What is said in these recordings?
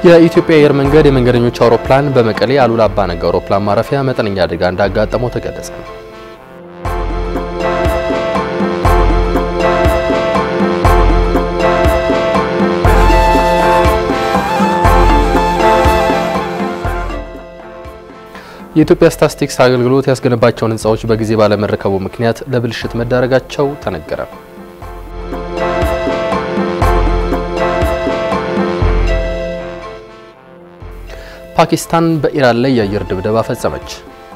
የኢትዮጵያ አየር መንገድ የመንገደኞች አውሮፕላን በመቀሌ አሉላ አባነጋ አውሮፕላን ማረፊያ መጠነኛ አደጋ እንዳጋጠመው ተገለጸ። የኢትዮጵያ ስታትስቲክስ አገልግሎት ያስገነባቸውን ሕንፃዎች በጊዜ ባለመረከቡ ምክንያት ለብልሽት መዳረጋቸው ተነገረ። ፓኪስታን በኢራን ላይ የአየር ድብደባ ፈጸመች።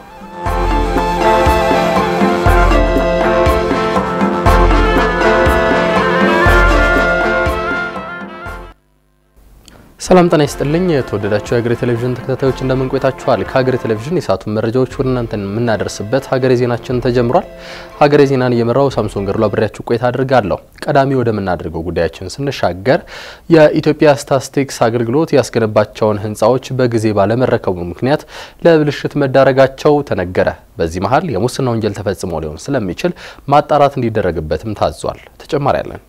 ሰላም ጤና ይስጥልኝ። የተወደዳችሁ የሀገሬ ቴሌቪዥን ተከታታዮች እንደምን ቆይታችኋል? ከሀገሬ ቴሌቪዥን የሰዓቱን መረጃዎች ወደ እናንተ የምናደርስበት ሀገሬ ዜናችን ተጀምሯል። ሀገሬ ዜናን እየመራው ሳምሶን ገድሎ አብሬያችሁ ቆይታ አድርጋለሁ። ቀዳሚ ወደምናደርገው ጉዳያችን ስንሻገር የኢትዮጵያ ስታትስቲክስ አገልግሎት ያስገነባቸውን ሕንፃዎች በጊዜ ባለመረከቡ ምክንያት ለብልሽት መዳረጋቸው ተነገረ። በዚህ መሀል የሙስና ወንጀል ተፈጽሞ ሊሆን ስለሚችል ማጣራት እንዲደረግበትም ታዟል። ተጨማሪ ያለን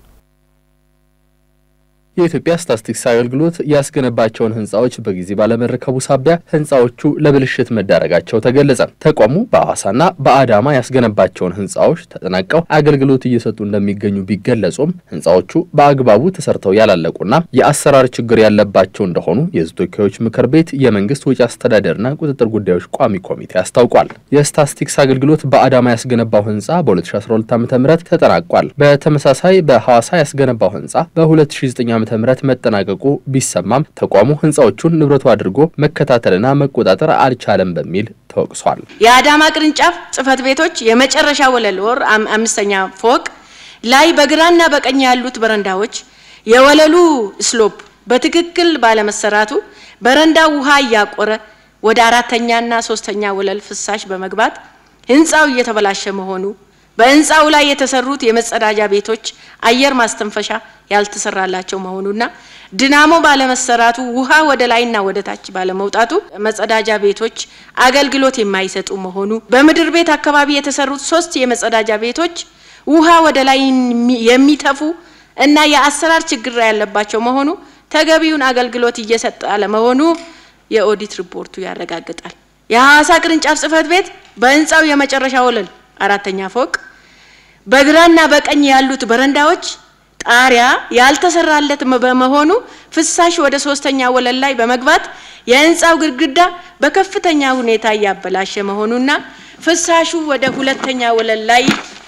የኢትዮጵያ ስታትስቲክስ አገልግሎት ያስገነባቸውን ህንፃዎች በጊዜ ባለመረከቡ ሳቢያ ህንፃዎቹ ለብልሽት መዳረጋቸው ተገለጸ። ተቋሙ በሐዋሳና በአዳማ ያስገነባቸውን ህንፃዎች ተጠናቀው አገልግሎት እየሰጡ እንደሚገኙ ቢገለጹም ህንፃዎቹ በአግባቡ ተሰርተው ያላለቁና የአሰራር ችግር ያለባቸው እንደሆኑ የህዝብ ተወካዮች ምክር ቤት የመንግስት ወጪ አስተዳደርና ቁጥጥር ጉዳዮች ቋሚ ኮሚቴ አስታውቋል። የስታትስቲክስ አገልግሎት በአዳማ ያስገነባው ህንፃ በ2012 ዓ ም ተጠናቋል። በተመሳሳይ በሐዋሳ ያስገነባው ህንፃ በ2009 ዓ ምህረት መጠናቀቁ ቢሰማም ተቋሙ ህንፃዎቹን ንብረቱ አድርጎ መከታተልና መቆጣጠር አልቻለም በሚል ተወቅሷል። የአዳማ ቅርንጫፍ ጽህፈት ቤቶች የመጨረሻ ወለል ወር አምስተኛ ፎቅ ላይ በግራና በቀኝ ያሉት በረንዳዎች የወለሉ ስሎፕ በትክክል ባለመሰራቱ በረንዳ ውሃ እያቆረ ወደ አራተኛና ሶስተኛ ወለል ፍሳሽ በመግባት ህንፃው እየተበላሸ መሆኑ በህንፃው ላይ የተሰሩት የመጸዳጃ ቤቶች አየር ማስተንፈሻ ያልተሰራላቸው መሆኑና ድናሞ ባለመሰራቱ ውሃ ወደ ላይና ወደ ታች ባለመውጣቱ መጸዳጃ ቤቶች አገልግሎት የማይሰጡ መሆኑ በምድር ቤት አካባቢ የተሰሩት ሶስት የመጸዳጃ ቤቶች ውሃ ወደ ላይ የሚተፉ እና የአሰራር ችግር ያለባቸው መሆኑ ተገቢውን አገልግሎት እየሰጠ አለመሆኑ የኦዲት ሪፖርቱ ያረጋግጣል። የሐዋሳ ቅርንጫፍ ጽህፈት ቤት በህንፃው የመጨረሻ ወለል አራተኛ ፎቅ በግራና በቀኝ ያሉት በረንዳዎች ጣሪያ ያልተሰራለት በመሆኑ ፍሳሽ ወደ ሶስተኛ ወለል ላይ በመግባት የህንፃው ግድግዳ በከፍተኛ ሁኔታ እያበላሸ መሆኑና ፍሳሹ ወደ ሁለተኛ ወለል ላይ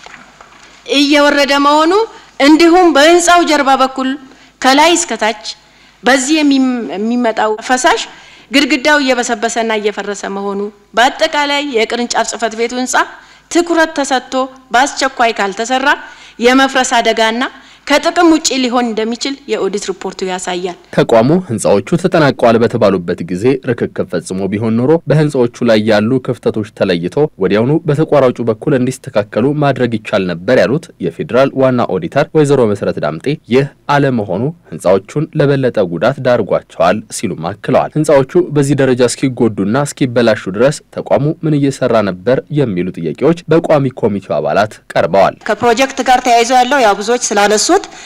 እየወረደ መሆኑ እንዲሁም በህንፃው ጀርባ በኩል ከላይ እስከታች በዚህ የሚመጣው ፈሳሽ ግድግዳው እየበሰበሰና እየፈረሰ መሆኑ በአጠቃላይ የቅርንጫፍ ጽህፈት ቤቱ ህንፃ ትኩረት ተሰጥቶ በአስቸኳይ ካልተሰራ የመፍረስ አደጋና ከጥቅም ውጪ ሊሆን እንደሚችል የኦዲት ሪፖርቱ ያሳያል። ተቋሙ ህንፃዎቹ ተጠናቀዋል በተባሉበት ጊዜ ርክክብ ፈጽሞ ቢሆን ኖሮ በህንፃዎቹ ላይ ያሉ ክፍተቶች ተለይቶ ወዲያውኑ በተቋራጩ በኩል እንዲስተካከሉ ማድረግ ይቻል ነበር ያሉት የፌዴራል ዋና ኦዲተር ወይዘሮ መሰረት ዳምጤ ይህ አለመሆኑ ህንፃዎቹን ለበለጠ ጉዳት ዳርጓቸዋል ሲሉም አክለዋል። ህንፃዎቹ በዚህ ደረጃ እስኪጎዱና እስኪበላሹ ድረስ ተቋሙ ምን እየሰራ ነበር የሚሉ ጥያቄዎች በቋሚ ኮሚቴው አባላት ቀርበዋል። ከፕሮጀክት ጋር ተያይዞ ያለው ያው ብዙዎች ስላነሱት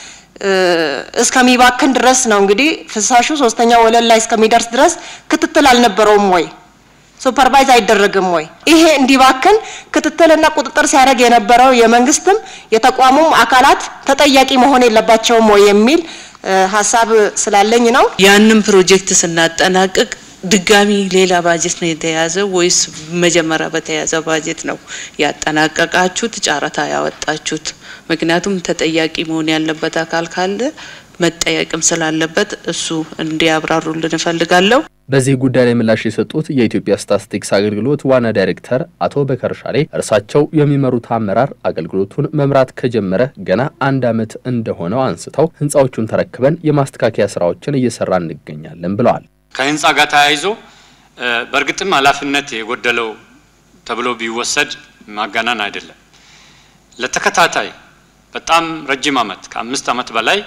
እስከሚባክን ድረስ ነው እንግዲህ ፍሳሹ ሶስተኛ ወለል ላይ እስከሚደርስ ድረስ ክትትል አልነበረውም ወይ? ሱፐርቫይዝ አይደረግም ወይ? ይሄ እንዲባክን ክትትልና ቁጥጥር ሲያደርግ የነበረው የመንግስትም የተቋሙም አካላት ተጠያቂ መሆን የለባቸውም ወይ የሚል ሀሳብ ስላለኝ ነው። ያንን ፕሮጀክት ስናጠናቅቅ ድጋሚ ሌላ ባጀት ነው የተያዘው ወይስ መጀመሪያ በተያዘ ባጀት ነው ያጠናቀቃችሁት ጨረታ ያወጣችሁት? ምክንያቱም ተጠያቂ መሆን ያለበት አካል ካለ መጠየቅም ስላለበት እሱ እንዲያብራሩልን እፈልጋለሁ። በዚህ ጉዳይ ላይ ምላሽ የሰጡት የኢትዮጵያ ስታትስቲክስ አገልግሎት ዋና ዳይሬክተር አቶ በከር ሻሌ እርሳቸው የሚመሩት አመራር አገልግሎቱን መምራት ከጀመረ ገና አንድ ዓመት እንደሆነው አንስተው ህንፃዎቹን ተረክበን የማስተካከያ ስራዎችን እየሰራ እንገኛለን ብለዋል። ከህንፃ ጋር ተያይዞ በእርግጥም ኃላፊነት የጎደለው ተብሎ ቢወሰድ ማጋናን አይደለም። ለተከታታይ በጣም ረጅም ዓመት ከአምስት ዓመት በላይ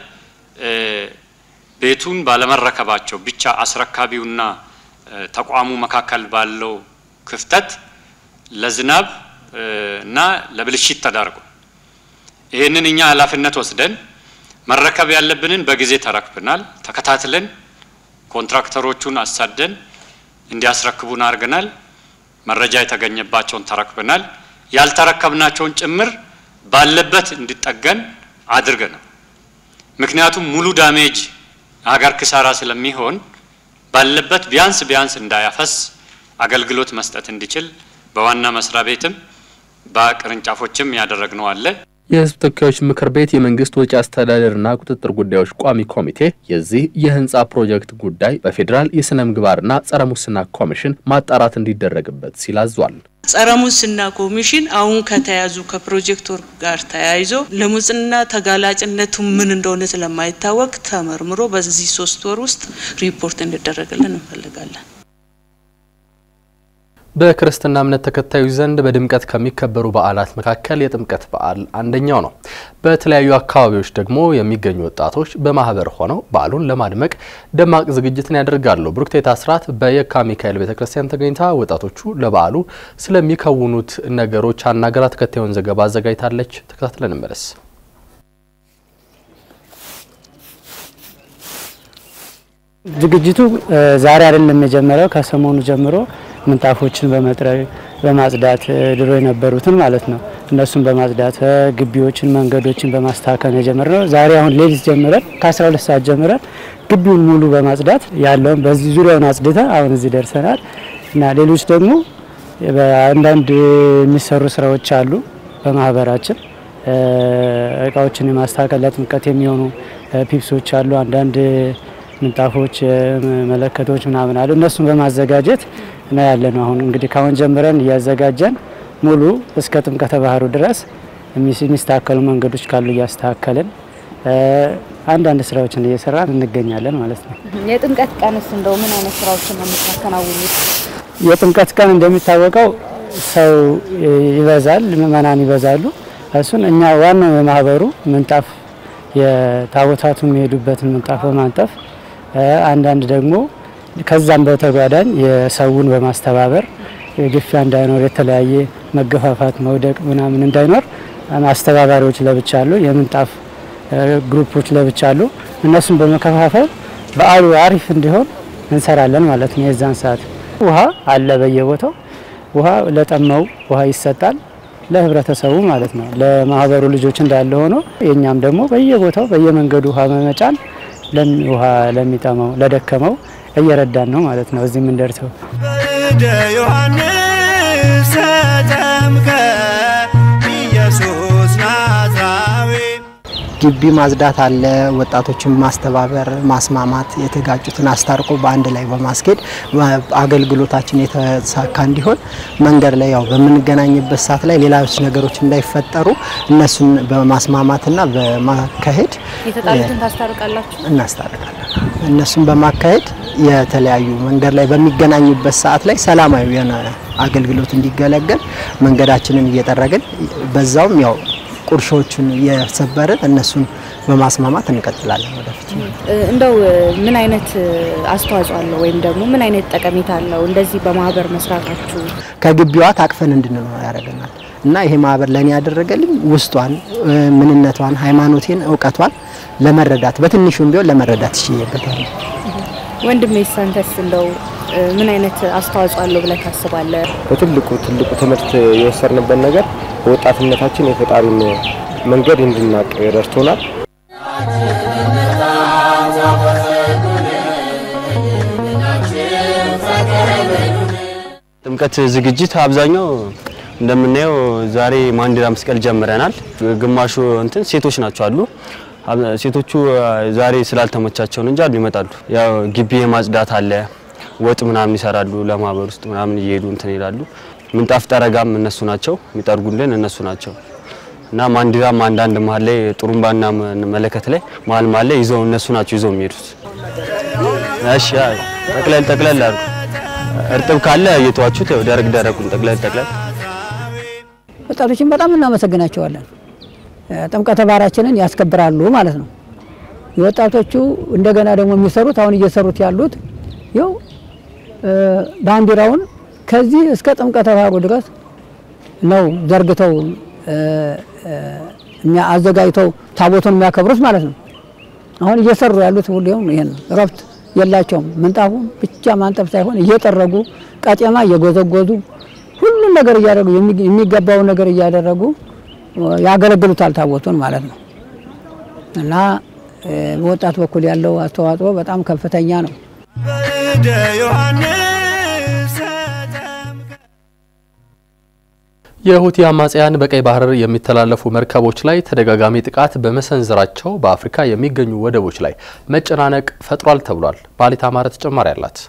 ቤቱን ባለመረከባቸው ብቻ አስረካቢውና ተቋሙ መካከል ባለው ክፍተት ለዝናብ እና ለብልሽት ተዳርጓል። ይህንን እኛ ኃላፊነት ወስደን መረከብ ያለብንን በጊዜ ተረክብናል። ተከታትለን ኮንትራክተሮቹን አሳደን እንዲያስረክቡን አድርገናል። መረጃ የተገኘባቸውን ተረክበናል። ያልተረከብናቸውን ጭምር ባለበት እንዲጠገን አድርገናል። ምክንያቱም ሙሉ ዳሜጅ ሀገር ክሳራ ስለሚሆን ባለበት ቢያንስ ቢያንስ እንዳያፈስ አገልግሎት መስጠት እንዲችል በዋና መስሪያ ቤትም በቅርንጫፎችም ያደረግነው አለ። የሕዝብ ተወካዮች ምክር ቤት የመንግስት ወጪ አስተዳደርና ቁጥጥር ጉዳዮች ቋሚ ኮሚቴ የዚህ የህንፃ ፕሮጀክት ጉዳይ በፌዴራል የስነ ምግባርና ጸረ ሙስና ኮሚሽን ማጣራት እንዲደረግበት ሲል አዟል። ጸረ ሙስና ኮሚሽን አሁን ከተያዙ ከፕሮጀክቶር ጋር ተያይዞ ለሙስና ተጋላጭነቱ ምን እንደሆነ ስለማይታወቅ ተመርምሮ በዚህ ሶስት ወር ውስጥ ሪፖርት እንዲደረግልን እንፈልጋለን። በክርስትና እምነት ተከታዮች ዘንድ በድምቀት ከሚከበሩ በዓላት መካከል የጥምቀት በዓል አንደኛው ነው። በተለያዩ አካባቢዎች ደግሞ የሚገኙ ወጣቶች በማህበር ሆነው በዓሉን ለማድመቅ ደማቅ ዝግጅትን ያደርጋሉ። ብሩክቴት አስራት በየካ ሚካኤል ቤተ ክርስቲያን ተገኝታ ወጣቶቹ ለበዓሉ ስለሚከውኑት ነገሮች አናገራ ተከታዩን ዘገባ አዘጋጅታለች። ተከታትለን እንመለስ። ዝግጅቱ ዛሬ አይደለም የጀመረው። ከሰሞኑ ጀምሮ ምንጣፎችን በመጥረግ በማጽዳት ድሮ የነበሩትን ማለት ነው እነሱን በማጽዳት ግቢዎችን፣ መንገዶችን በማስተካከል ነው የጀመርነው። ዛሬ አሁን ሌሊት ጀምረን ከ12 ሰዓት ጀምረን ግቢውን ሙሉ በማጽዳት ያለውን በዚህ ዙሪያውን አጽድተ አሁን እዚህ ደርሰናል እና ሌሎች ደግሞ አንዳንድ የሚሰሩ ስራዎች አሉ በማህበራችን እቃዎችን የማስተካከል ለጥምቀት የሚሆኑ ፒፕሶች አሉ አንዳንድ ምንጣፎች፣ መለከቶች ምናምን አሉ። እነሱን በማዘጋጀት ነው ያለ ነው። አሁን እንግዲህ ካሁን ጀምረን እያዘጋጀን ሙሉ እስከ ጥምቀተ ባህሩ ድረስ የሚስተካከሉ መንገዶች ካሉ እያስተካከልን አንዳንድ ስራዎችን እየሰራን እንገኛለን ማለት ነው። የጥምቀት ቀንስ እንደው ምን አይነት ስራዎችን ነው የምታከናውኑት? የጥምቀት ቀን እንደሚታወቀው ሰው ይበዛል፣ ምእመናን ይበዛሉ። እሱን እኛ ዋናው የማህበሩ ምንጣፍ የታቦታቱ የሚሄዱበትን ምንጣፍ በማንጠፍ አንዳንድ ደግሞ ከዛም በተጓዳኝ የሰውን በማስተባበር ግፊያ እንዳይኖር የተለያየ መገፋፋት፣ መውደቅ ምናምን እንዳይኖር አስተባባሪዎች ለብቻ አሉ፣ የምንጣፍ ግሩፖች ለብቻ አሉ። እነሱን በመከፋፈል በዓሉ አሪፍ እንዲሆን እንሰራለን ማለት ነው። የዛን ሰዓት ውሃ አለ በየቦታው ውሃ ለጠማው ውሃ ይሰጣል ለህብረተሰቡ ማለት ነው። ለማህበሩ ልጆች እንዳለ ሆኖ የኛም ደግሞ በየቦታው በየመንገዱ ውሃ በመጫን ውሃ ለሚጠማው ለደከመው እየረዳን ነው ማለት ነው። እዚህ የምንደርሰው በእደ ዮሐንስ ተጠምቀ ኢየሱስ ናዝራዊ ግቢ ማጽዳት አለ። ወጣቶችን ማስተባበር፣ ማስማማት፣ የተጋጩትን አስታርቆ በአንድ ላይ በማስኬድ አገልግሎታችን የተሳካ እንዲሆን መንገድ ላይ ያው በምንገናኝበት ሰዓት ላይ ሌሎች ነገሮች እንዳይፈጠሩ እነሱን በማስማማትና በማካሄድ የተጣሉትን ታስታርቃላችሁ? እናስታርቃለን። እነሱን በማካሄድ የተለያዩ መንገድ ላይ በሚገናኙበት ሰዓት ላይ ሰላማዊ የሆነ አገልግሎት እንዲገለገል መንገዳችንን እየጠረግን በዛውም ያው ቁርሾቹን እየሰበርን እነሱን በማስማማት እንቀጥላለን ወደፊት። እንደው ምን አይነት አስተዋጽኦ አለው ወይም ደግሞ ምን አይነት ጠቀሜታ አለው እንደዚህ በማህበር መስራታችሁ? ከግቢዋ ታቅፈን እንድንኖር ያደርገናል እና ይሄ ማህበር ለእኔ ያደረገልኝ ውስጧን፣ ምንነቷን፣ ሃይማኖቴን፣ እውቀቷን ለመረዳት በትንሹም ቢሆን ለመረዳት ይችይበታል። ወንድሜ ሳንተስ እንደው ምን አይነት አስተዋጽኦ አለው ብለህ ታስባለህ? በትልቁ ትልቁ ትምህርት የወሰድንበት ነገር በወጣትነታችን የፈጣሪን መንገድ እንድናቅ ረድቶናል። ጥምቀት ዝግጅት አብዛኛው እንደምናየው ዛሬ ማንዲራ መስቀል ጀምረናል። ግማሹ እንትን ሴቶች ናቸው አሉ። ሴቶቹ ዛሬ ስላልተመቻቸው እንጂ አሉ ይመጣሉ። ያው ግቢ የማጽዳት አለ፣ ወጥ ምናምን ይሰራሉ። ለማህበር ውስጥ ምናምን እየሄዱ እንትን ይላሉ። ምንጣፍ ጠረጋም እነሱ ናቸው የሚጠርጉልን እነሱ ናቸው። እና ማንዲራም አንዳንድ መሀል ላይ ጥሩምባና መለከት ላይ መሀል መሀል ላይ ይዘው እነሱ ናቸው ይዘው የሚሄዱት። እሺ ጠቅለል ጠቅለል አድርጉ። እርጥብ ካለ እየተዋችሁት ያው ደረቅ ደረቁን ጠቅለል ጠቅለል። ወጣቶችን በጣም እናመሰግናቸዋለን። ጥምቀተ ባህራችንን ያስከብራሉ ማለት ነው። የወጣቶቹ እንደገና ደግሞ የሚሰሩት አሁን እየሰሩት ያሉት ይኸው ባንዲራውን ከዚህ እስከ ጥምቀተ ባህሩ ድረስ ነው ዘርግተው አዘጋጅተው ታቦቱን የሚያከብሩት ማለት ነው። አሁን እየሰሩ ያሉት ሁሌም ይሄን ነው። እረፍት የላቸውም። ምንጣፉ ብቻ ማንጠፍ ሳይሆን እየጠረጉ ቀጤማ እየጎዘጎዙ ሁሉን ነገር እያደረጉ የሚገባውን ነገር እያደረጉ ያገለግሉታል ታቦቱን ማለት ነው እና በወጣት በኩል ያለው አስተዋጽኦ በጣም ከፍተኛ ነው። በእደ ዮሐንስ የሁቲ አማጽያን በቀይ ባህር የሚተላለፉ መርከቦች ላይ ተደጋጋሚ ጥቃት በመሰንዘራቸው በአፍሪካ የሚገኙ ወደቦች ላይ መጨናነቅ ፈጥሯል ተብሏል። ባሊት አማረ ተጨማሪ አላት።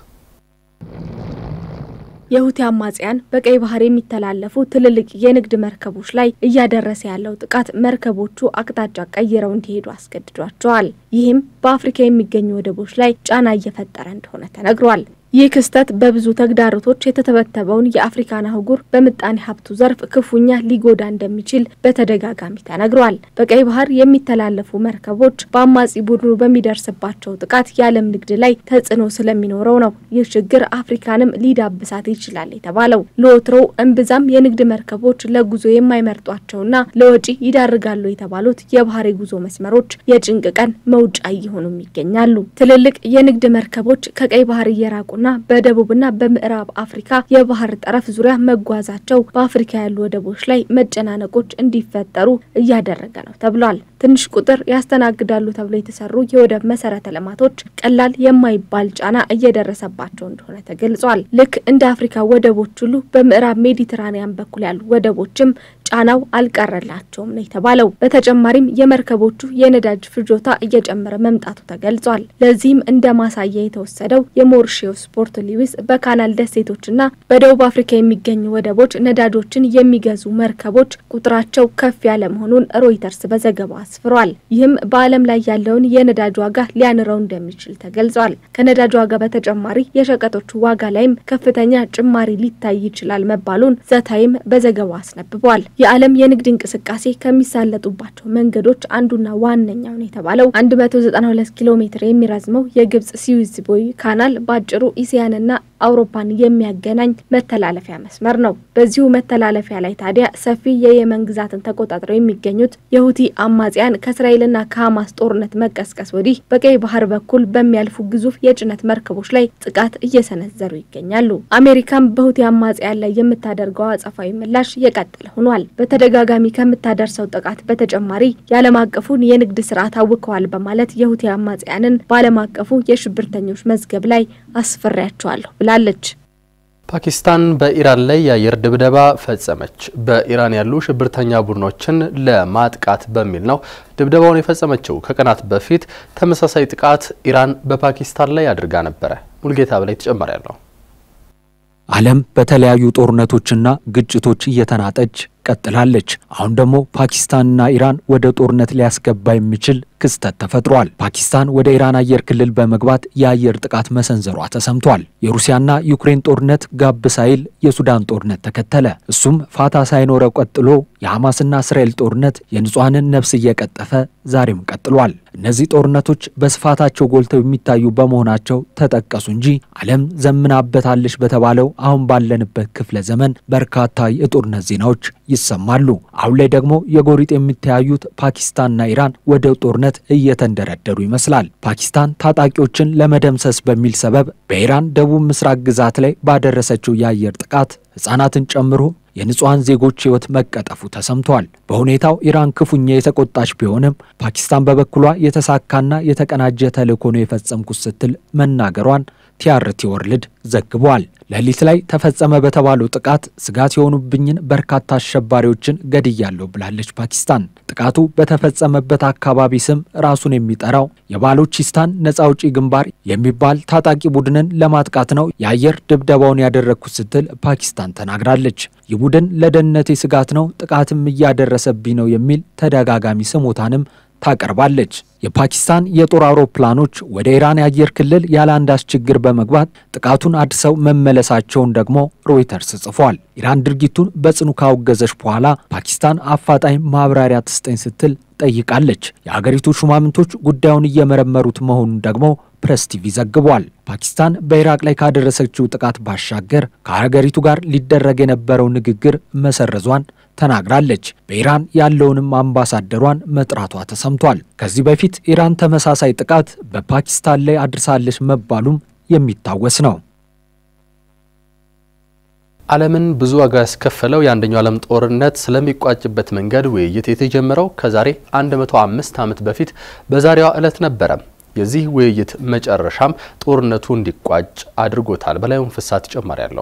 የሁቲ አማጽያን በቀይ ባህር የሚተላለፉ ትልልቅ የንግድ መርከቦች ላይ እያደረሰ ያለው ጥቃት መርከቦቹ አቅጣጫ ቀይረው እንዲሄዱ አስገድዷቸዋል። ይህም በአፍሪካ የሚገኙ ወደቦች ላይ ጫና እየፈጠረ እንደሆነ ተነግሯል። ይህ ክስተት በብዙ ተግዳሮቶች የተተበተበውን የአፍሪካን አህጉር በምጣኔ ሀብቱ ዘርፍ ክፉኛ ሊጎዳ እንደሚችል በተደጋጋሚ ተነግሯል። በቀይ ባህር የሚተላለፉ መርከቦች በአማጺ ቡድኑ በሚደርስባቸው ጥቃት የዓለም ንግድ ላይ ተጽዕኖ ስለሚኖረው ነው ይህ ችግር አፍሪካንም ሊዳብሳት ይችላል የተባለው። ለወትሮው እምብዛም የንግድ መርከቦች ለጉዞ የማይመርጧቸውና ለወጪ ይዳርጋሉ የተባሉት የባህር የጉዞ መስመሮች የጭንቅ ቀን መውጫ እየሆኑም ይገኛሉ። ትልልቅ የንግድ መርከቦች ከቀይ ባህር እየራቁ ና በደቡብና በምዕራብ አፍሪካ የባህር ጠረፍ ዙሪያ መጓዛቸው በአፍሪካ ያሉ ወደቦች ላይ መጨናነቆች እንዲፈጠሩ እያደረገ ነው ተብሏል። ትንሽ ቁጥር ያስተናግዳሉ ተብሎ የተሰሩ የወደብ መሰረተ ልማቶች ቀላል የማይባል ጫና እየደረሰባቸው እንደሆነ ተገልጿል። ልክ እንደ አፍሪካ ወደቦች ሁሉ በምዕራብ ሜዲትራኒያን በኩል ያሉ ወደቦችም ጫናው አልቀረላቸውም ነው የተባለው። በተጨማሪም የመርከቦቹ የነዳጅ ፍጆታ እየጨመረ መምጣቱ ተገልጿል። ለዚህም እንደ ማሳያ የተወሰደው የሞሪሼስ ፖርት ሉዊስ በካናል ደሴቶችና በደቡብ አፍሪካ የሚገኙ ወደቦች ነዳጆችን የሚገዙ መርከቦች ቁጥራቸው ከፍ ያለ መሆኑን ሮይተርስ በዘገባው አስፍሯል። ይህም በዓለም ላይ ያለውን የነዳጅ ዋጋ ሊያንረው እንደሚችል ተገልጿል። ከነዳጅ ዋጋ በተጨማሪ የሸቀጦቹ ዋጋ ላይም ከፍተኛ ጭማሪ ሊታይ ይችላል መባሉን ዘታይም በዘገባው አስነብቧል። የዓለም የንግድ እንቅስቃሴ ከሚሳለጡባቸው መንገዶች አንዱና ዋነኛው ነው የተባለው 192 ኪሎ ሜትር የሚረዝመው የግብጽ ስዊዝ ቦይ ካናል በአጭሩ ኢሲያንና አውሮፓን የሚያገናኝ መተላለፊያ መስመር ነው። በዚሁ መተላለፊያ ላይ ታዲያ ሰፊ የየመን ግዛትን ተቆጣጥረው የሚገኙት የሁቲ አማጽያን ከእስራኤልና ከሐማስ ጦርነት መቀስቀስ ወዲህ በቀይ ባህር በኩል በሚያልፉ ግዙፍ የጭነት መርከቦች ላይ ጥቃት እየሰነዘሩ ይገኛሉ። አሜሪካም በሁቲ አማጽያን ላይ የምታደርገው አጸፋዊ ምላሽ የቀጠለ ሆኗል። በተደጋጋሚ ከምታደርሰው ጥቃት በተጨማሪ የዓለም አቀፉን የንግድ ስርዓት አውከዋል በማለት የሁቲ አማጽያንን በዓለም አቀፉ የሽብርተኞች መዝገብ ላይ አስፈሪያቸዋለሁ ብላለች። ፓኪስታን በኢራን ላይ የአየር ድብደባ ፈጸመች። በኢራን ያሉ ሽብርተኛ ቡድኖችን ለማጥቃት በሚል ነው ድብደባውን የፈጸመችው። ከቀናት በፊት ተመሳሳይ ጥቃት ኢራን በፓኪስታን ላይ አድርጋ ነበረ። ሙልጌታ በላይ ተጨማሪ ያለው ዓለም በተለያዩ ጦርነቶችና ግጭቶች እየተናጠች ቀጥላለች። አሁን ደግሞ ፓኪስታንና ኢራን ወደ ጦርነት ሊያስገባ የሚችል ክስተት ተፈጥሯል። ፓኪስታን ወደ ኢራን አየር ክልል በመግባት የአየር ጥቃት መሰንዘሯ ተሰምቷል። የሩሲያና ዩክሬን ጦርነት ጋብ ሳይል የሱዳን ጦርነት ተከተለ። እሱም ፋታ ሳይኖረው ቀጥሎ የሐማስና እስራኤል ጦርነት የንጹሐንን ነፍስ እየቀጠፈ ዛሬም ቀጥሏል። እነዚህ ጦርነቶች በስፋታቸው ጎልተው የሚታዩ በመሆናቸው ተጠቀሱ እንጂ ዓለም ዘምናበታለች በተባለው አሁን ባለንበት ክፍለ ዘመን በርካታ የጦርነት ዜናዎች ይሰማሉ። አሁን ላይ ደግሞ የጎሪጥ የሚተያዩት ፓኪስታንና ኢራን ወደ ጦርነት እየተንደረደሩ ይመስላል። ፓኪስታን ታጣቂዎችን ለመደምሰስ በሚል ሰበብ በኢራን ደቡብ ምስራቅ ግዛት ላይ ባደረሰችው የአየር ጥቃት ሕፃናትን ጨምሮ የንጹሐን ዜጎች ሕይወት መቀጠፉ ተሰምቷል። በሁኔታው ኢራን ክፉኛ የተቆጣች ቢሆንም ፓኪስታን በበኩሏ የተሳካና የተቀናጀ ተልዕኮ ነው የፈጸምኩት ስትል መናገሯን ቲአርቲ ወርልድ ዘግቧል። ሌሊት ላይ ተፈጸመ በተባለው ጥቃት ስጋት የሆኑብኝን በርካታ አሸባሪዎችን ገድያለሁ ብላለች ፓኪስታን። ጥቃቱ በተፈጸመበት አካባቢ ስም ራሱን የሚጠራው የባሎቺስታን ነጻ አውጪ ግንባር የሚባል ታጣቂ ቡድንን ለማጥቃት ነው የአየር ድብደባውን ያደረግኩት ስትል ፓኪስታን ተናግራለች። ይህ ቡድን ለደህንነቴ ስጋት ነው፣ ጥቃትም እያደረሰብኝ ነው የሚል ተደጋጋሚ ስሞታንም ታቀርባለች። የፓኪስታን የጦር አውሮፕላኖች ወደ ኢራን የአየር ክልል ያለ አንዳች ችግር በመግባት ጥቃቱን አድሰው መመለሳቸውን ደግሞ ሮይተርስ ጽፏል። ኢራን ድርጊቱን በጽኑ ካወገዘች በኋላ ፓኪስታን አፋጣኝ ማብራሪያ ትስጠኝ ስትል ጠይቃለች። የአገሪቱ ሹማምንቶች ጉዳዩን እየመረመሩት መሆኑን ደግሞ ፕሬስ ቲቪ ዘግቧል። ፓኪስታን በኢራቅ ላይ ካደረሰችው ጥቃት ባሻገር ከሀገሪቱ ጋር ሊደረግ የነበረው ንግግር መሰረዟን ተናግራለች። በኢራን ያለውንም አምባሳደሯን መጥራቷ ተሰምቷል። ከዚህ በፊት ኢራን ተመሳሳይ ጥቃት በፓኪስታን ላይ አድርሳለች መባሉም የሚታወስ ነው። ዓለምን ብዙ ዋጋ ያስከፈለው የአንደኛው ዓለም ጦርነት ስለሚቋጭበት መንገድ ውይይት የተጀመረው ከዛሬ 105 ዓመት በፊት በዛሬዋ ዕለት ነበረ። የዚህ ውይይት መጨረሻም ጦርነቱ እንዲቋጭ አድርጎታል። በላዩን ፍሳ ተጨማሪ ያለው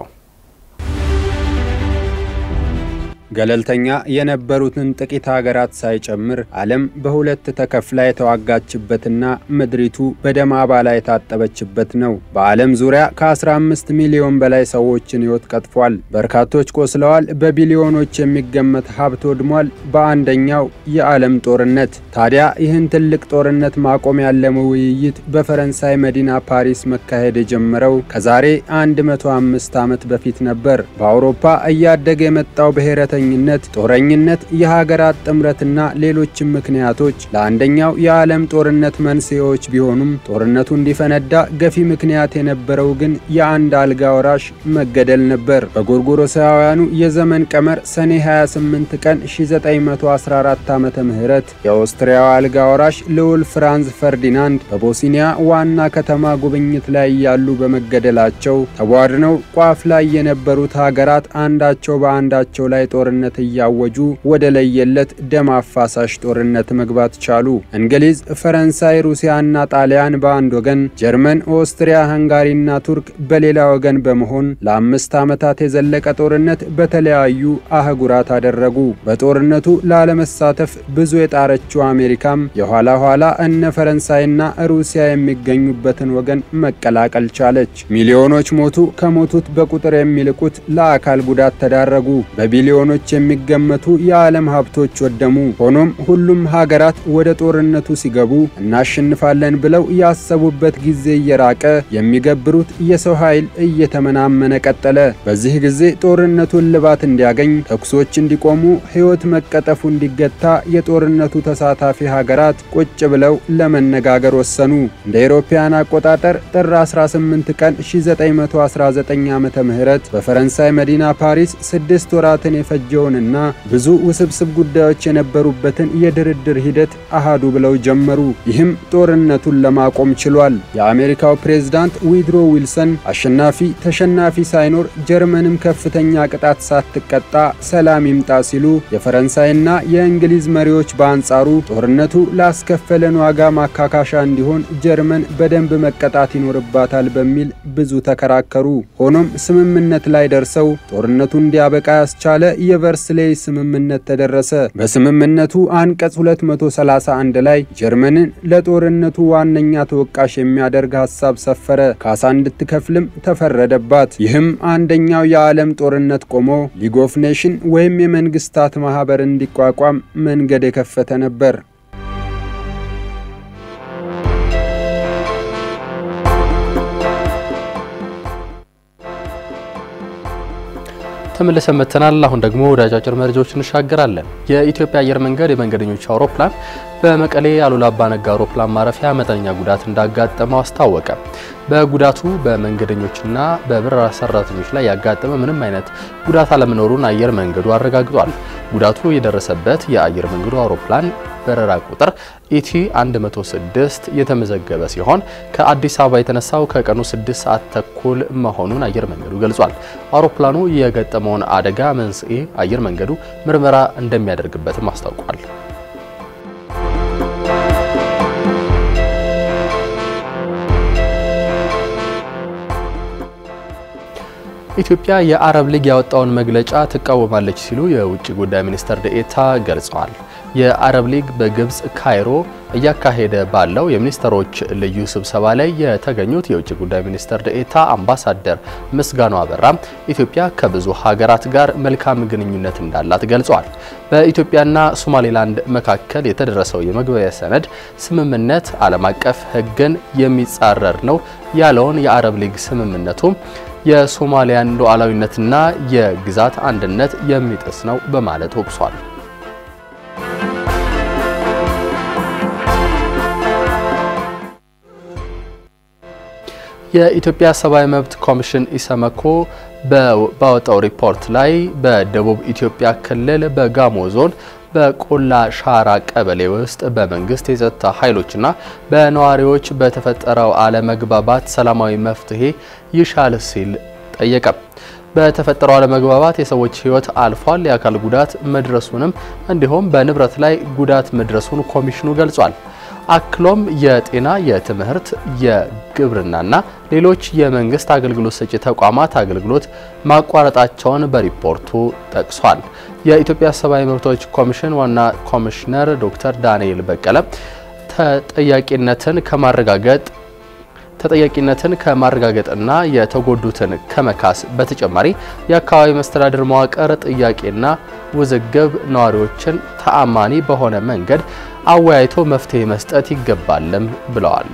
ገለልተኛ የነበሩትን ጥቂት ሀገራት ሳይጨምር ዓለም በሁለት ተከፍላ የተዋጋችበትና ምድሪቱ በደም አባላ የታጠበችበት ነው። በዓለም ዙሪያ ከ15 ሚሊዮን በላይ ሰዎችን ሕይወት ቀጥፏል። በርካቶች ቆስለዋል። በቢሊዮኖች የሚገመት ሀብት ወድሟል። በአንደኛው የዓለም ጦርነት ታዲያ ይህን ትልቅ ጦርነት ማቆም ያለመ ውይይት በፈረንሳይ መዲና ፓሪስ መካሄድ የጀመረው ከዛሬ 105 ዓመት በፊት ነበር። በአውሮፓ እያደገ የመጣው ብሔረተ ኝነት ጦረኝነት፣ የሀገራት ጥምረትና ሌሎችም ምክንያቶች ለአንደኛው የዓለም ጦርነት መንስኤዎች ቢሆኑም ጦርነቱ እንዲፈነዳ ገፊ ምክንያት የነበረው ግን የአንድ አልጋ ወራሽ መገደል ነበር። በጎርጎሮሳውያኑ የዘመን ቀመር ሰኔ 28 ቀን 1914 ዓመተ ምህረት የኦስትሪያው አልጋ ወራሽ ልዑል ፍራንዝ ፈርዲናንድ በቦስኒያ ዋና ከተማ ጉብኝት ላይ ያሉ በመገደላቸው ተቧድነው ቋፍ ላይ የነበሩት ሀገራት አንዳቸው በአንዳቸው ላይ ጦር ጦርነት እያወጁ ወደ ለየለት ደም አፋሳሽ ጦርነት መግባት ቻሉ። እንግሊዝ፣ ፈረንሳይ፣ ሩሲያና ጣሊያን በአንድ ወገን፣ ጀርመን፣ ኦስትሪያ፣ ሃንጋሪና ቱርክ በሌላ ወገን በመሆን ለአምስት ዓመታት የዘለቀ ጦርነት በተለያዩ አህጉራት አደረጉ። በጦርነቱ ላለመሳተፍ ብዙ የጣረችው አሜሪካም የኋላ ኋላ እነ ፈረንሳይና ሩሲያ የሚገኙበትን ወገን መቀላቀል ቻለች። ሚሊዮኖች ሞቱ። ከሞቱት በቁጥር የሚልቁት ለአካል ጉዳት ተዳረጉ። በቢሊዮኖች የሚገመቱ የዓለም ሀብቶች ወደሙ። ሆኖም ሁሉም ሀገራት ወደ ጦርነቱ ሲገቡ እናሸንፋለን ብለው ያሰቡበት ጊዜ እየራቀ የሚገብሩት የሰው ኃይል እየተመናመነ ቀጠለ። በዚህ ጊዜ ጦርነቱን ልባት እንዲያገኝ፣ ተኩሶች እንዲቆሙ፣ ሕይወት መቀጠፉ እንዲገታ የጦርነቱ ተሳታፊ ሀገራት ቁጭ ብለው ለመነጋገር ወሰኑ። እንደ አውሮፓውያን አቆጣጠር ጥር 18 ቀን 1919 ዓመተ ምህረት በፈረንሳይ መዲና ፓሪስ ስድስት ወራትን የፈጀውንና ብዙ ውስብስብ ጉዳዮች የነበሩበትን የድርድር ሂደት አሃዱ ብለው ጀመሩ። ይህም ጦርነቱን ለማቆም ችሏል። የአሜሪካው ፕሬዝዳንት ዊድሮ ዊልሰን አሸናፊ ተሸናፊ ሳይኖር ጀርመንም ከፍተኛ ቅጣት ሳትቀጣ ሰላም ይምጣ ሲሉ፣ የፈረንሳይና የእንግሊዝ መሪዎች በአንጻሩ ጦርነቱ ላስከፈለን ዋጋ ማካካሻ እንዲሆን ጀርመን በደንብ መቀጣት ይኖርባታል በሚል ብዙ ተከራከሩ። ሆኖም ስምምነት ላይ ደርሰው ጦርነቱ እንዲያበቃ ያስቻለ የቨርስሌይ ስምምነት ተደረሰ። በስምምነቱ አንቀጽ 231 ላይ ጀርመንን ለጦርነቱ ዋነኛ ተወቃሽ የሚያደርግ ሀሳብ ሰፈረ። ካሳ እንድትከፍልም ተፈረደባት። ይህም አንደኛው የዓለም ጦርነት ቆሞ ሊግ ኦፍ ኔሽን ወይም የመንግስታት ማህበር እንዲቋቋም መንገድ የከፈተ ነበር። ተመልሰን መጥተናል። አሁን ደግሞ ወደ አጫጭር መረጃዎች እንሻገራለን። የኢትዮጵያ አየር መንገድ የመንገደኞች አውሮፕላን በመቀሌ አሉላ አባ ነጋ አውሮፕላን ማረፊያ መጠነኛ ጉዳት እንዳጋጠመው አስታወቀ። በጉዳቱ በመንገደኞችና በበረራ ሰራተኞች ላይ ያጋጠመ ምንም አይነት ጉዳት አለመኖሩን አየር መንገዱ አረጋግጧል። ጉዳቱ የደረሰበት የአየር መንገዱ አውሮፕላን በረራ ቁጥር ኢቲ 106 የተመዘገበ ሲሆን ከአዲስ አበባ የተነሳው ከቀኑ 6 ሰዓት ተኩል መሆኑን አየር መንገዱ ገልጿል። አውሮፕላኑ የገጠመውን አደጋ መንስኤ አየር መንገዱ ምርመራ እንደሚያደርግበትም አስታውቋል። ኢትዮጵያ የአረብ ሊግ ያወጣውን መግለጫ ትቃወማለች ሲሉ የውጭ ጉዳይ ሚኒስትር ደኤታ ገልጸዋል። የአረብ ሊግ በግብጽ ካይሮ እያካሄደ ባለው የሚኒስትሮች ልዩ ስብሰባ ላይ የተገኙት የውጭ ጉዳይ ሚኒስትር ደኤታ አምባሳደር ምስጋኑ አበራም ኢትዮጵያ ከብዙ ሀገራት ጋር መልካም ግንኙነት እንዳላት ገልጸዋል። በኢትዮጵያና ሶማሌላንድ መካከል የተደረሰው የመግባቢያ ሰነድ ስምምነት ዓለም አቀፍ ሕግን የሚጻረር ነው ያለውን የአረብ ሊግ ስምምነቱም የሶማሊያን ሉዓላዊነትና የግዛት አንድነት የሚጥስ ነው በማለት ወቅሷል። የኢትዮጵያ ሰብአዊ መብት ኮሚሽን ኢሰመኮ ባወጣው ሪፖርት ላይ በደቡብ ኢትዮጵያ ክልል በጋሞ ዞን በቆላ ሻራ ቀበሌ ውስጥ በመንግስት የጸጥታ ኃይሎችና በነዋሪዎች በተፈጠረው አለመግባባት ሰላማዊ መፍትሄ ይሻል ሲል ጠየቀ። በተፈጠረው አለመግባባት የሰዎች ሕይወት አልፏል፣ የአካል ጉዳት መድረሱንም እንዲሁም በንብረት ላይ ጉዳት መድረሱን ኮሚሽኑ ገልጿል። አክሎም የጤና፣ የትምህርት፣ የግብርናና ሌሎች የመንግስት አገልግሎት ሰጪ ተቋማት አገልግሎት ማቋረጣቸውን በሪፖርቱ ጠቅሷል። የኢትዮጵያ ሰብአዊ መብቶች ኮሚሽን ዋና ኮሚሽነር ዶክተር ዳንኤል በቀለ ተጠያቂነትን ከማረጋገጥ ተጠያቂነትን ከማረጋገጥና የተጎዱትን ከመካስ በተጨማሪ የአካባቢ መስተዳድር መዋቅር ጥያቄና ውዝግብ ነዋሪዎችን ተአማኒ በሆነ መንገድ አወያይቶ መፍትሄ መስጠት ይገባልም ብለዋል።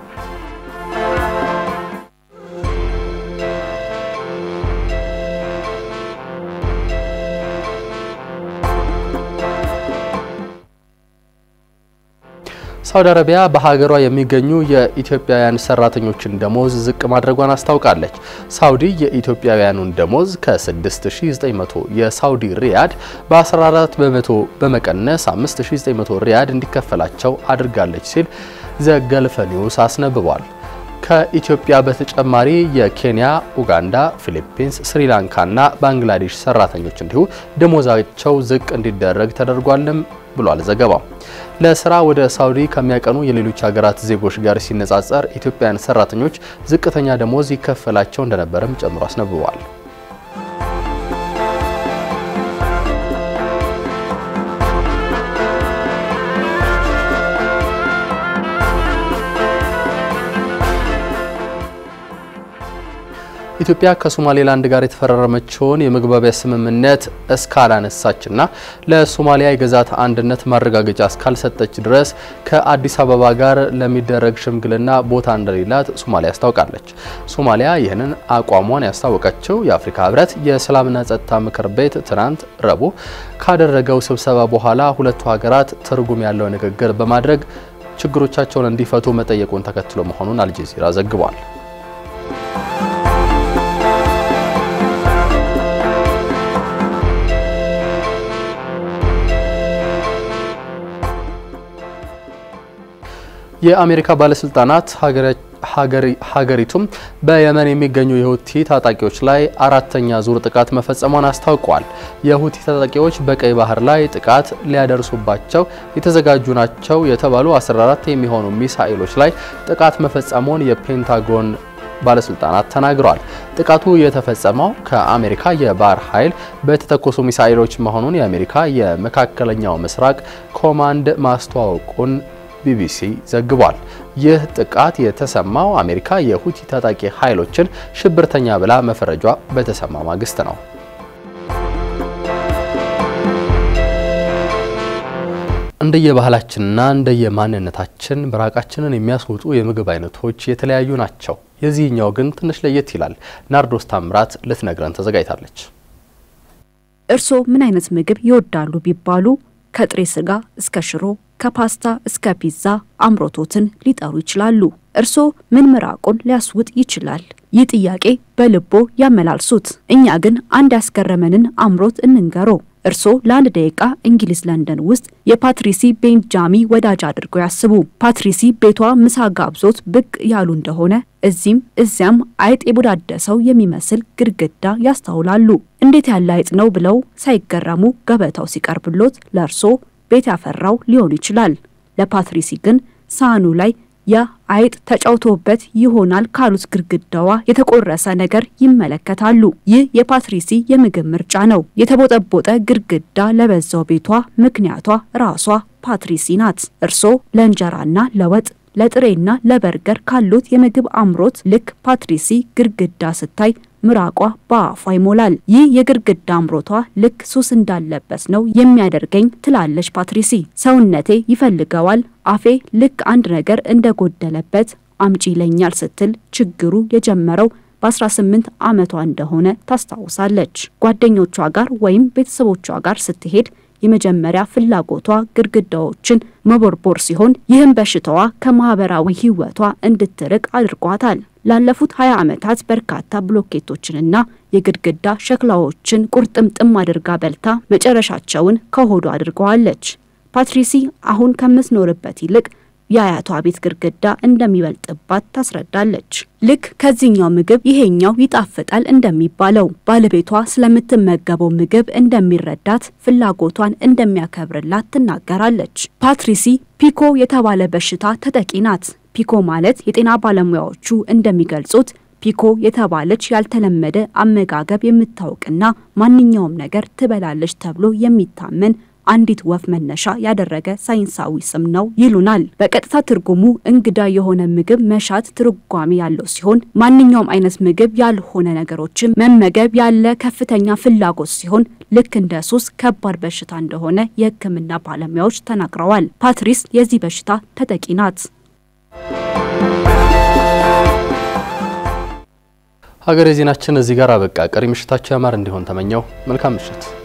ሳውዲ አረቢያ በሀገሯ የሚገኙ የኢትዮጵያውያን ሰራተኞችን ደሞዝ ዝቅ ማድረጓን አስታውቃለች። ሳውዲ የኢትዮጵያውያኑን ደሞዝ ከ6900 የሳውዲ ሪያድ በ14 በመቶ በመቀነስ 5900 ሪያድ እንዲከፈላቸው አድርጋለች ሲል ዘገልፈ ኒውስ አስነብቧል። ከኢትዮጵያ በተጨማሪ የኬንያ፣ ኡጋንዳ፣ ፊሊፒንስ፣ ስሪላንካና ባንግላዴሽ ሰራተኞች እንዲሁ ደሞዛቸው ዝቅ እንዲደረግ ተደርጓልም ብሏል ዘገባው። ለስራ ወደ ሳውዲ ከሚያቀኑ የሌሎች ሀገራት ዜጎች ጋር ሲነጻጸር ኢትዮጵያውያን ሰራተኞች ዝቅተኛ ደሞዝ ይከፈላቸው እንደነበረም ጨምሮ አስነብበዋል። ኢትዮጵያ ከሶማሌላንድ ጋር የተፈራረመችውን የመግባቢያ ስምምነት እስካላነሳችና ለሶማሊያ የግዛት አንድነት ማረጋገጫ እስካልሰጠች ድረስ ከአዲስ አበባ ጋር ለሚደረግ ሽምግልና ቦታ እንደሌላት ሶማሊያ አስታውቃለች። ሶማሊያ ይህንን አቋሟን ያስታወቀችው የአፍሪካ ሕብረት የሰላምና ጸጥታ ምክር ቤት ትናንት ረቡዕ ካደረገው ስብሰባ በኋላ ሁለቱ ሀገራት ትርጉም ያለው ንግግር በማድረግ ችግሮቻቸውን እንዲፈቱ መጠየቁን ተከትሎ መሆኑን አልጀዚራ ዘግቧል። የአሜሪካ ባለስልጣናት ሀገሪቱም በየመን የሚገኙ የሁቲ ታጣቂዎች ላይ አራተኛ ዙር ጥቃት መፈጸሟን አስታውቀዋል። የሁቲ ታጣቂዎች በቀይ ባህር ላይ ጥቃት ሊያደርሱባቸው የተዘጋጁ ናቸው የተባሉ 14 የሚሆኑ ሚሳኤሎች ላይ ጥቃት መፈጸሙን የፔንታጎን ባለስልጣናት ተናግረዋል። ጥቃቱ የተፈጸመው ከአሜሪካ የባህር ኃይል በተተኮሱ ሚሳኤሎች መሆኑን የአሜሪካ የመካከለኛው ምስራቅ ኮማንድ ማስተዋወቁን ቢቢሲ ዘግቧል። ይህ ጥቃት የተሰማው አሜሪካ የሁቲ ታጣቂ ኃይሎችን ሽብርተኛ ብላ መፈረጇ በተሰማ ማግስት ነው። እንደየባህላችንና እንደየማንነታችን ምራቃችንን የሚያስወጡ የምግብ አይነቶች የተለያዩ ናቸው። የዚህኛው ግን ትንሽ ለየት ይላል። ናርዶስ ታምራት ልትነግረን ተዘጋጅታለች። እርስዎ ምን አይነት ምግብ ይወዳሉ ቢባሉ ከጥሬ ስጋ እስከ ሽሮ ከፓስታ እስከ ፒዛ አምሮቶትን ሊጠሩ ይችላሉ። እርስዎ ምን ምራቁን ሊያስውጥ ይችላል? ይህ ጥያቄ በልቦ ያመላልሱት። እኛ ግን አንድ ያስገረመንን አምሮት እንንገሮ። እርስዎ ለአንድ ደቂቃ እንግሊዝ ለንደን ውስጥ የፓትሪሲ ቤንጃሚ ወዳጅ አድርገው ያስቡ። ፓትሪሲ ቤቷ ምሳ ጋብዞት ብቅ ያሉ እንደሆነ እዚህም እዚያም አይጥ የቦዳደሰው የሚመስል ግድግዳ ያስተውላሉ። እንዴት ያለ አይጥ ነው ብለው ሳይገረሙ ገበታው ሲቀርብሎት ለእርስዎ ቤት ያፈራው ሊሆን ይችላል። ለፓትሪሲ ግን ሳህኑ ላይ የአይጥ ተጫውቶበት ይሆናል ካሉት ግድግዳዋ የተቆረሰ ነገር ይመለከታሉ። ይህ የፓትሪሲ የምግብ ምርጫ ነው። የተቦጠቦጠ ግድግዳ ለበዛው ቤቷ ምክንያቷ ራሷ ፓትሪሲ ናት። እርስዎ ለእንጀራና ለወጥ ለጥሬና ለበርገር ካሉት የምግብ አምሮት ልክ ፓትሪሲ ግድግዳ ስታይ ምራቋ በአፏ ይሞላል። ይህ የግድግዳ አምሮቷ ልክ ሱስ እንዳለበት ነው የሚያደርገኝ ትላለች ፓትሪሲ። ሰውነቴ ይፈልገዋል፣ አፌ ልክ አንድ ነገር እንደጎደለበት አምጪ ይለኛል ስትል ችግሩ የጀመረው በ18 ዓመቷ እንደሆነ ታስታውሳለች። ጓደኞቿ ጋር ወይም ቤተሰቦቿ ጋር ስትሄድ የመጀመሪያ ፍላጎቷ ግድግዳዎችን መቦርቦር ሲሆን ይህም በሽታዋ ከማህበራዊ ህይወቷ እንድትርቅ አድርጓታል። ላለፉት 20 ዓመታት በርካታ ብሎኬቶችንና የግድግዳ ሸክላዎችን ቁርጥምጥም አድርጋ በልታ መጨረሻቸውን ከሆዷ አድርገዋለች። ፓትሪሲ አሁን ከምትኖርበት ይልቅ የአያቷ ቤት ግድግዳ እንደሚበልጥባት ታስረዳለች። ልክ ከዚህኛው ምግብ ይሄኛው ይጣፍጣል እንደሚባለው ባለቤቷ ስለምትመገበው ምግብ እንደሚረዳት፣ ፍላጎቷን እንደሚያከብርላት ትናገራለች። ፓትሪሲ ፒኮ የተባለ በሽታ ተጠቂ ናት። ፒኮ ማለት የጤና ባለሙያዎቹ እንደሚገልጹት ፒኮ የተባለች ያልተለመደ አመጋገብ የምታውቅና ማንኛውም ነገር ትበላለች ተብሎ የሚታመን አንዲት ወፍ መነሻ ያደረገ ሳይንሳዊ ስም ነው ይሉናል። በቀጥታ ትርጉሙ እንግዳ የሆነ ምግብ መሻት ትርጓሜ ያለው ሲሆን ማንኛውም አይነት ምግብ ያልሆነ ነገሮችን መመገብ ያለ ከፍተኛ ፍላጎት ሲሆን ልክ እንደ ሱስ ከባድ በሽታ እንደሆነ የሕክምና ባለሙያዎች ተናግረዋል። ፓትሪስ የዚህ በሽታ ተጠቂ ናት። ሀገሬ ዜናችን እዚህ ጋር አበቃ። ቀሪ ምሽታቸው ያማር እንዲሆን ተመኘው። መልካም ምሽት።